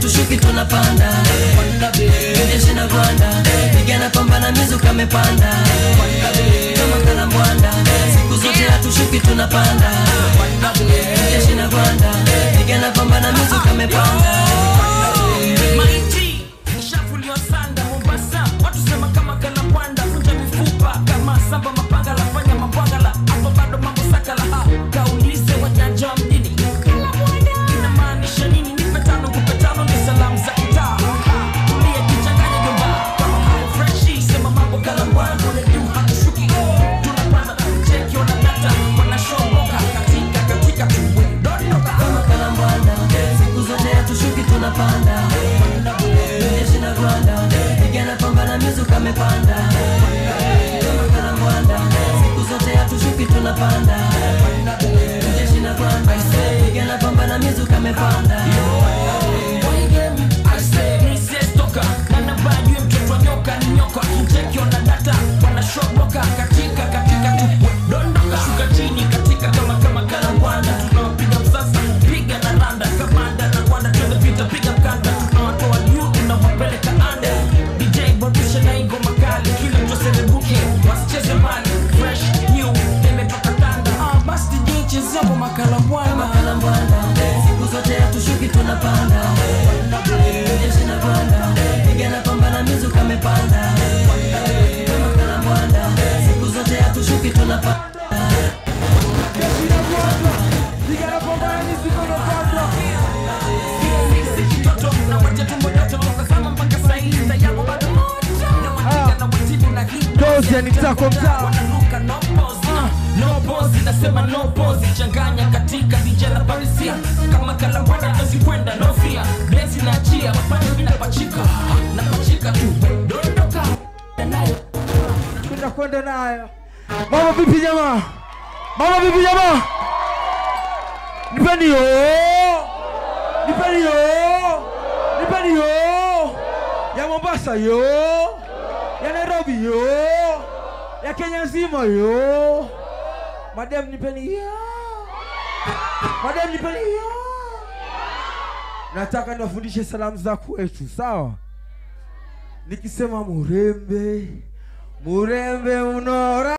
hatushuki tunapanda jeshi na gwanda pigana pambana mizuka amepanda kama kalambwanda siku zote hatushuki tunapanda jeshi na gwanda pigana pambana mizuka amepanda Maiti ishafuliwa sanda Mombasa, watu sema kama kalapwanda, vunja mifupa kama samba mapanga la fanya mapwagala, hapo bado mambo sakala. Ha, kaulize wajanja wa mjini inamaanisha nini? Nipe tano kupe tano, ni salamu za kitaa. Ha, tulia jichanganye jomba kama high freshi, sema mambo kalambwanda, ule juu hatushuki, tunapanda cheki wanadata wanashoboka katika katika tuwedondoka kama kalambwanda siku zote hatushuki tunapanda jeshi na gwanda pigana pambana mizuka amepanda kama kalambwanda siku zote hatushuki tunapanda jeshi na gwanda pigana pambana mizuka amepanda Makalambwana kalambwanda siku zote hatushuki tunapanda jeshi na gwanda pigana pambana mizuka amepanda kama kalambwanda siku zote hatushuki tunapanda Kitoto na wacha tumbo joto Kazama mpaka saa hii Sayamo bado moto Na watika na watibu na hii Dozi ya nitako mtaa. Wanaruka no pose uh, No pose Nasema no pose Changanya katika vijana parisia Kama kalambwana kazi kwenda no fear Blesi na achia Mapanya mina pachika Na pachika tu Dondoka Nayo Kwenda kwenda nayo. Mama vipi jamaa? Mama vipi jamaa? Nipeni yo. Nipeni yo. Nipeni yo. Ya Mombasa yo. Ya Nairobi yo. Ya Kenya nzima yo. Madam nipeni yo. Madam nipeni yo. Nataka niwafundishe salamu za kwetu, sawa? Nikisema murembe, murembe unora